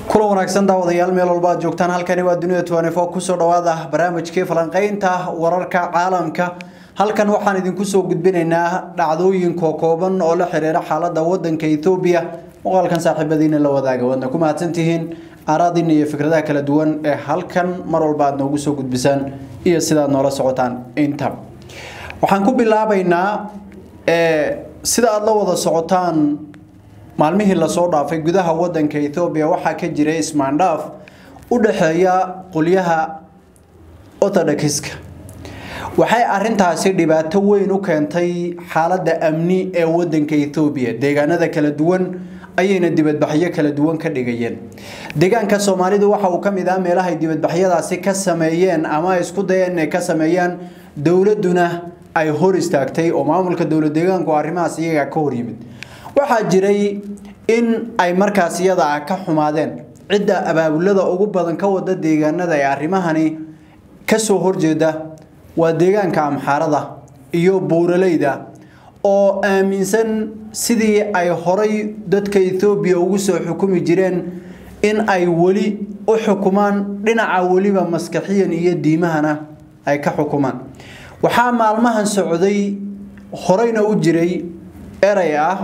kulan wanaagsan daawadayaal meel walba aad joogtaan halkani waa dunida twanefo kusoo dhawaada barnaamijkii falanqaynta wararka caalamka halkan waxaan idinku soo gudbinaynaa dhacdooyin kookooban oo la xiriira xaalada wadanka Ethiopia muuqaalkan saaxiibadiina la wadaaga wadna ku mahadsantihiin aaraadiina iyo fikradaha kala duwan ee halkan mar walba aad noogu soo gudbisaan iyo sidaad noola socotaan inta waxaan ku bilaabaynaa sida aad la wada socotaan maalmihii lasoo dhaafay gudaha wadanka Ethiopia waxaa ka jiray ismaandhaaf u dhaxeeya qolyaha Orthodoxiska waxay arintaasi dhibaato weyn u keentay xaaladda amni ee wadanka Ethiopia deegaanada kala duwan ayayna dibadbaxyo kala duwan ka dhigayeen deegaanka Soomaalidu waxa uu kamid ah meelaha ay dibadbaxyadaasi ka sameeyeen ama isku dayeen inay ka sameeyaan dowladuna ay hor istaagtay oo maamulka dowlad deegaanku arrimahaas iyaga ka hor yimid waxaa jiray in ay markaas iyada ah ka xumaadeen cidda abaabulada ugu badan ka wada deegaanada ee arrimahani kasoo horjeeda waa deegaanka amxaarada iyo buuraleyda oo aaminsan sidii ay horay dadka Ethiopia ugu soo xukumi jireen in ay wali u xukumaan dhinaca waliba maskaxiyan iyo diimahana ay ka xukumaan waxaa maalmahan socday horeyna u jiray eray ah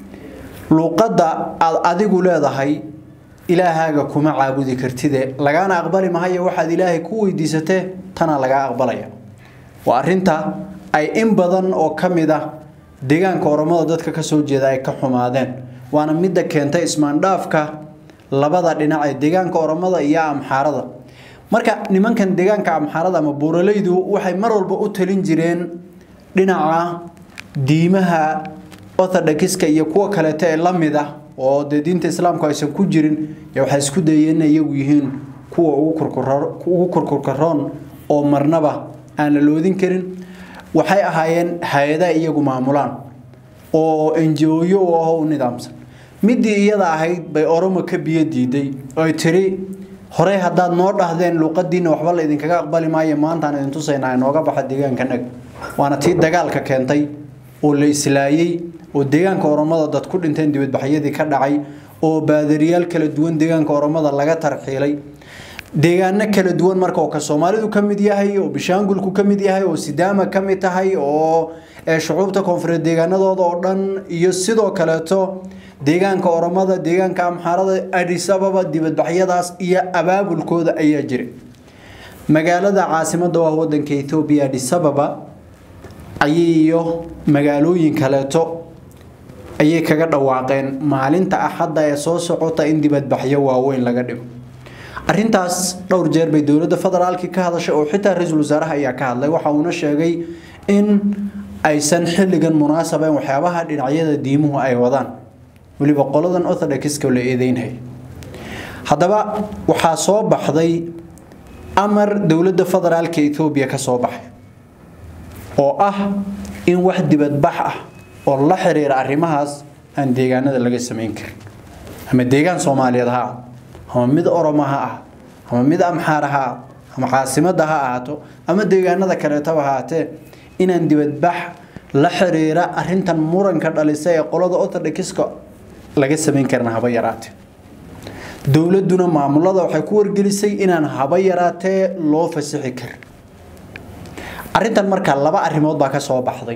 luuqadda aad adigu leedahay ilaahaaga kuma caabudi kartide lagaana aqbali mahayo waxaad ilaahay ku weydiisatee tana lagaa aqbalaya waa arinta ay in badan oo ka mid ah deegaanka oromada dadka kasoo jeeda ay ka xumaadeen waana midda keentay ismaandhaafka labada dhinac ee deegaanka oromada iyo amxaarada marka nimankan deegaanka amxaarada ama buuraleydu waxay mar walba u talin jireen dhinaca diimaha orthodoxiska iyo kuwa kaleeto ee la mid ah oo dee diinta islaamku aysan ku jirin waxay isku dayeen inay iyagu yihiin kuwa ugu kurkurkaroon oo marnaba aan la loodin karin waxay ahaayeen hay-ada iyagu maamulaan oo enjooyo u ah u nidaamsan midii iyada ahayd bay oromo ka biyo diiday oy tiri horey haddaad noo dhahdeen luuqadiina waxba la idinkaga aqbali maayo maantaan idin tusaynaa inooga baxa deegaankanaga waana tii dagaalka keentay oo la islaayey oo deegaanka oromada dad ku dhinteen dibadbaxyadii ka dhacay oo baadariyaal kala duwan deegaanka oromada laga tarxiilay deegaano kala duwan marka oo ka Soomaalidu kamid yahay oo Bishaangulku kamid yahay oo Sidaama kamid tahay oo shucuubta koonfureed deegaanadooda oo dhan iyo sidoo kaleeto deegaanka oromada deegaanka amxaarada Addis Ababa dibadbaxyadaas iyo abaabulkooda ayaa jiray magaalada caasimadda waa wadanka Ethiopia Addis Ababa ayiyo magaalooyin kaleeto ayay kaga dhawaaqeen maalinta axadda ee soo socota in dibadbaxyo waaweyn laga dhigo arintaas dhowr jeer bay dowladda federaalka ka hadashay oo xitaa ra-iisul wasaaraha ayaa ka hadlay waxa uuna sheegay in aysan xilligan munaasabeyn waxyaabaha dhinacyada diimuhu ay wadaan weliba qoladan orthodoxiska la eedeynhay haddaba waxaa soo baxday amar dowladda federaalka Ethiopia ka soo baxay oo ah in wax dibadbax ah oo la xiriira arrimahaas aan deegaanada laga sameyn karin ama deegaan Soomaaliyeed ha ama mid Oromo ha ama mid Amxaar ha ama caasimadda ha ahaato ama deegaanada kaleetaba ha ahaatee inaan dibadbax la xiriira arrintan muranka dhalisay ee qolada Orthodoxiska laga sameyn karin haba yaraatee dowladuna maamulada waxay ku wargelisay inaan haba yaraatee loo fasixi karin arrintan marka laba arrimood baa ka soo baxday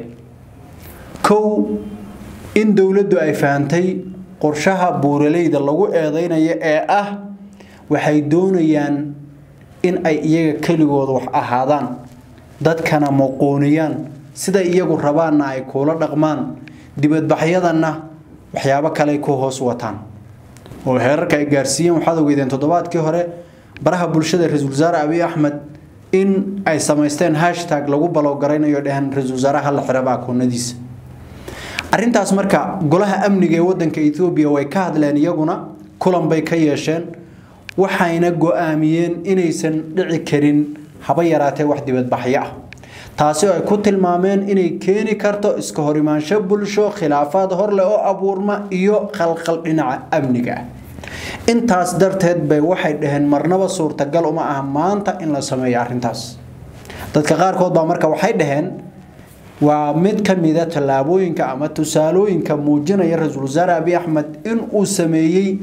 kow in dowladdu ay fahantay qorshaha buuraleyda lagu eedeynayo ee ah waxay doonayaan in ay iyaga keligooda wax ahaadaan dadkana muquuniyaan sida iyagu rabaanna ay kuula dhaqmaan dibadbaxyadanna waxyaabo kale ku hoos wataan oo heerarka ay gaarsiiyeen waxaad ogeydeen toddobaadkii hore baraha bulshada ra-iisul wasaare abiy axmed in ay samaysteen hashtag lagu balowgaraynayo dheheen ra-iisul wasaaraha la xiraba akoonadiisa arrintaas marka golaha amniga ee wadanka Ethiopia way ka hadleen iyaguna kulan bay ka yeesheen waxayna go'aamiyeen inaysan dhici karin haba yaraatee wax dibadbaxyo ah taasi oo ay ku tilmaameen inay keeni karto iska horimaansho bulsho khilaafaad horle oo abuurma iyo khalkhal dhinaca amniga ah intaas darteed bay waxay dhaheen marnaba suurtagal uma aha maanta in la sameeyo arrintaas dadka qaarkood baa marka waxay dhaheen waa mid ka mid a tallaabooyinka ama tusaalooyinka muujinaya ra-iisul wasaare abiy axmed in uu sameeyey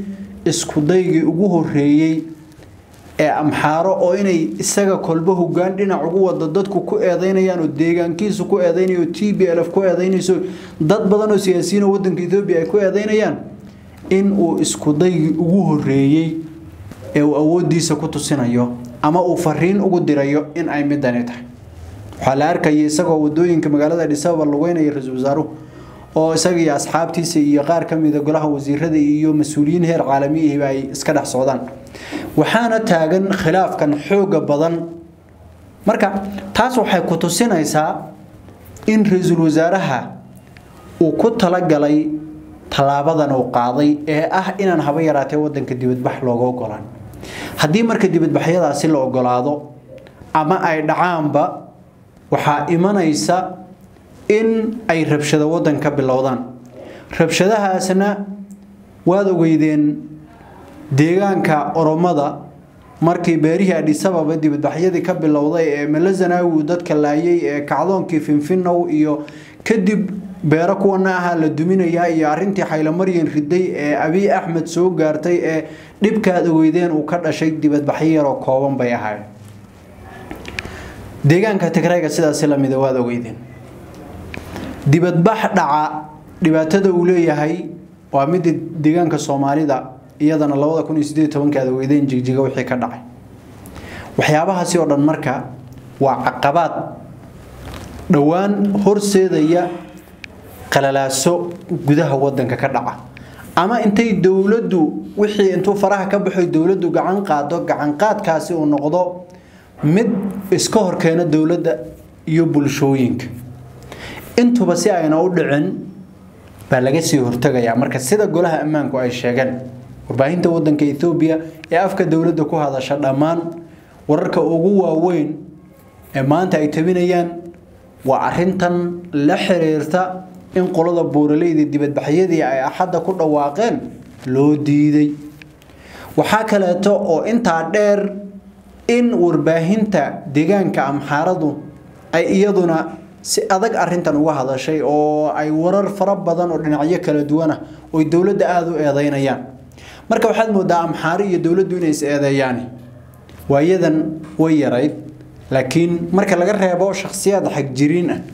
iskudaygii ugu horeeyey ee amxaaro oo inay isaga kolba hogaan dhinac ugu wado dadku ku eedeynayaan oo deegaankiisu ku eedeynayo t b l f ku eedeynayso dad badan oo siyaasiyiin oo wadanka etoobiya ay ku eedeynayaan in uu iskudaygii ugu horeeyey ee uu awoodiisa ku tusinayo ama uu fariin ugu dirayo in ay midani tahay waxaa la arkaya isagoo wadooyinka magaalada adhisababa lugeynaya ra-iisul wasaaruhu oo isaga iyo asxaabtiisa iyo qaar ka mida golaha wasiirada iyo mas-uuliyiin heer caalamiyihiba ay iska dhex socdaan waxaana taagan khilaafkan xooga badan marka taas waxay ku tusinaysaa in ra-iisul wasaaraha uu ku talagalay tallaabadan uu qaaday ee ah inaan haba yaraatee wadanka dibadbax looga ogolaan haddii marka dibadbaxyadaasi la ogolaado ama ay dhacaanba waxaa imanaysa in ay rabshado wadan ka bilowdaan rabshadahaasna waad ogeydeen deegaanka oromada markii beerihii adhisababa dibadbaxyadii ka bilowday ee melazanawi dadka laayay ee kacdoonkii finfinow iyo kadib beero kuwana ahaa la duminayaa iyo arintii xaylomaryan riday ee abiy axmed soo gaartay ee dhibkaad ogeydeen uu ka dhashay dibadbaxyo yaroo kooban bay ahayd deegaanka tigrayga sidaasi lamida waad ogeydeen dibadbax dhaca dhibaatada uu leeyahay waa midda deegaanka soomaalida iyadana labada kun iyo sideed tobankii aad ogeydeen jigjiga wixii ka dhacay waxyaabahaasi oo dhan marka waa caqabaad dhowaan horseedaya qalalaaso gudaha wadanka ka dhaca ama intay dowladdu wixii intuu faraha ka baxoy dowladdu gacan qaado gacanqaadkaasi uu noqdo mid iska horkeena dowladda iyo bulshooyinka intuba si ayna u dhicin baa laga sii hortagayaa marka sida golaha ammaanku ay sheegeen warbaahinta wadanka ethoobiya ee afka dowladda ku hadasha dhammaan wararka ugu waaweyn ee maanta ay tabinayaan waa arintan la xiriirta in qolada buuraleyda dibadbaxyadii ay axadda ku dhawaaqeen loo diiday waxaa kaleeto oo intaa dheer in warbaahinta deegaanka amxaaradu ay iyaduna si adag arintan uga hadashay oo ay warar fara badan oo dhinacyo kala duwanah oy dowladda aada u eedeynayaan marka waxaad moodaa amxaari iyo dowladdu inay is eedeeyaan waayadan way yarayd laakiin marka laga reebo shakhsiyaad xagjiriin ah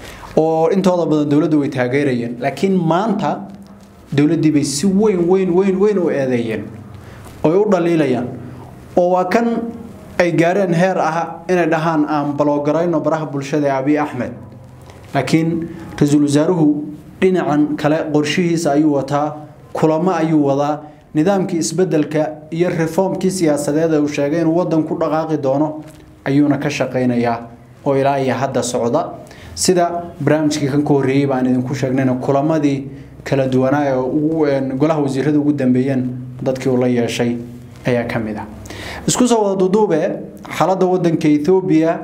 oo intooda badan dowladdu way taageerayeen laakiin maanta dowladdii bay si weyn weyn weyn weyn u eedeeyeen oy u dhaliilayaan oo waa kan ay gaareen heer ah inay dhahaan aan baloogarayno baraha bulshada ee abiy axmed laakiin ra-iisul wasaaruhu dhinacan kale qorshihiisa ayuu wataa kulamo ayuu wadaa nidaamkii isbedelka iyo reformkii siyaasadeed ee uu sheegay inuu wadan ku dhaqaaqi doono ayuuna ka shaqaynayaa oo ilaa iyo hadda socda sida barnaamijkii kan ka horreeyey baan idinku sheegnayna kulamadii kala duwanaa ee golaha wasiirada ugu dambeeyeen dadkii uu la yeeshay ayaa ka mid ah isku soo wada duduube xaaladda wadanka ethoobiya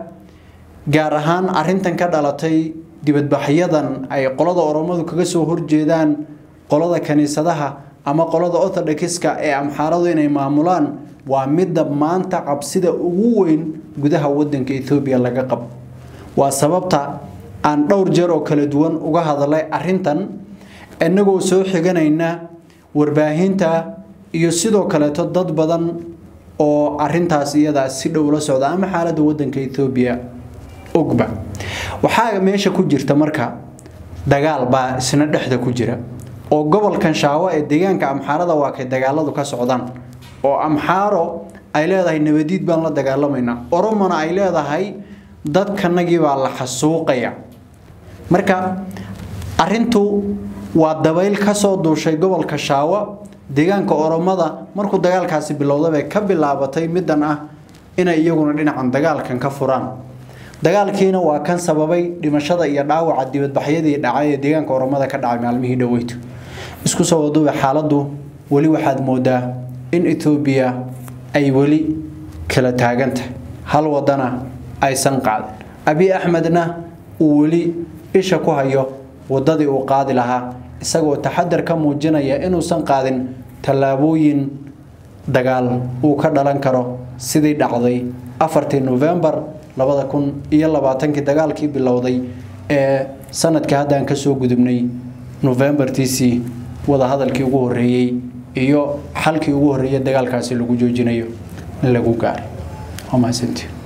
gaar ahaan arintan ka dhalatay dibadbaxyadan ay qolada oromadu kaga soo horjeedaan qolada kaniisadaha ama qolada orthodoxiska ee amxaaradu inay maamulaan waa midda maanta cabsida ugu weyn gudaha wadanka ethoobiya laga qabo waa sababta aan dhowr jeer oo kala duwan uga hadalay arintan inagoo soo xiganayna warbaahinta iyo sidoo kaleeto dad badan oo arintaas iyadaa si dhow la socda ama xaaladda wadanka ethoobiya ogba waxaa meesha ku jirta marka dagaal baa isna dhexda ku jira oo gobolkan shaawo ee deegaanka amxaarada waa kay dagaaladu ka socdaan oo amxaaro ay leedahay nabadiid baan la dagaalamaynaa oromona ay leedahay dadkanagii baa la xasuuqaya marka arintu waa dabayl kasoo duushay gobolka shaawo deegaanka oromada markuu dagaalkaasi bilowda bay ka bilaabatay middan ah inay iyaguna dhinacan dagaalkan ka furaan dagaalkiina waa kan sababay dhimashada iyo dhaawaca dibadbaxyadii dhacay ee deegaanka oromada ka dhacay maalmihii dhoweyto isku soo waduube xaaladdu weli waxaad moodaa in etoobiya ay weli kala taagantahay hal wadana aysan qaadin abiy axmedna uu weli isha ku hayo wadadii uu qaadi lahaa isagoo taxadar ka muujinaya inuusan qaadin tallaabooyin dagaal uu ka dhalan karo sidii dhacday afartii novembar labada kun iyo labaatankii dagaalkii bilowday ee sanadkii haddaan kasoo gudubnay novembartiisii wadahadalkii ugu horeeyey iyo xalkii ugu horreeyay dagaalkaasi lagu joojinayo in lagu gaaro waa mahadsantii